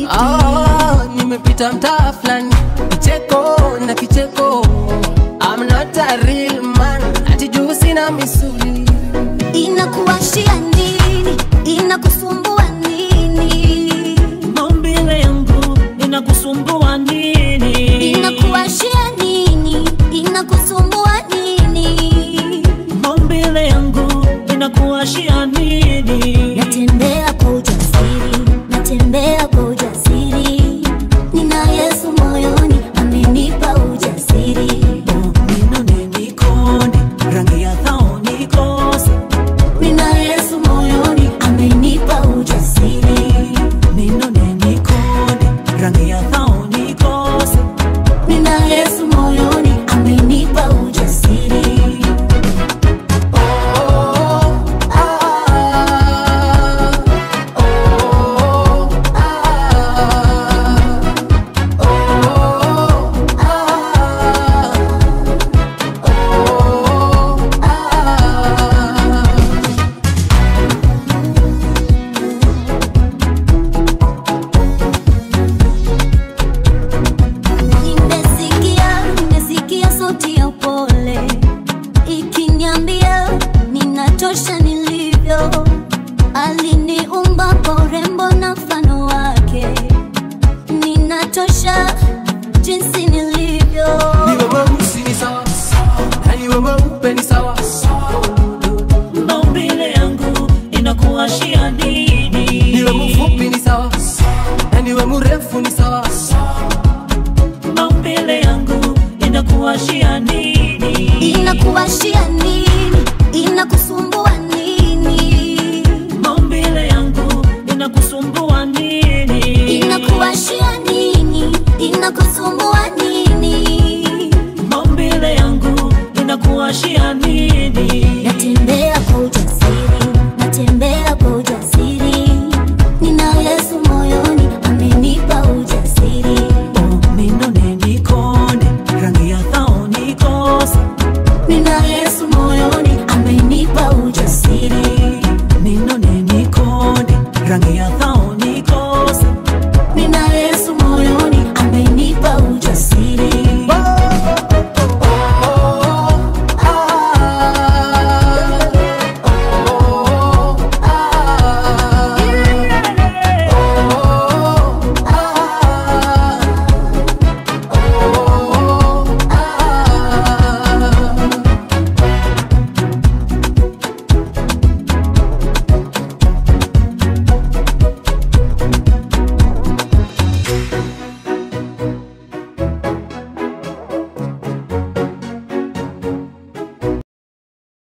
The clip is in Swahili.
Oh, nimepita mtaa fulani kicheko na kicheko I'm not a real man ati juu sina misuli Inakuwashia nini? Inakusumbua nini? maumbile yangu inakusumbua nini Inakuwashia nini? Inakusumbua nini? maumbile yangu inakuashia nini Natembea kwa ujasiri, natembea kwa ujasiri. Nina Yesu moyoni, amenipa ujasiri. minone nikonde rangi ya thao nikose Nina Yesu moyoni, amenipa ujasiri. minone nikonde rangi ya thao nikose Nina Yesu moyoni, amenipa ujasiri. Nimesikia, nimesikia sauti ya upole ikiniambia ninatosha nilivyo. Aliniumba kwa urembo na mfano wake, ninatosha jinsi nilivyo. niwe mweusi ni sawa na niwe mweupe ni sawa maumbile yangu inakuashia nini niwe mfupi ni sawa na niwe mrefu ni sawa maumbile yangu inakuashia nini Inakuwashia nini? Inakusumbua nini? maumbile yangu inakusumbua nini Inakuwashia nini? Inakusumbua nini? maumbile yangu inakuashia nini Natembea kwa ujasiri, natembea kwa ujasiri. Nina Yesu moyoni, amenipa ujasiri. Oh, minone nikonde rangi ya thao nikose Nina Yesu moyoni, amenipa ujasiri. minone nikonde rangi ya thao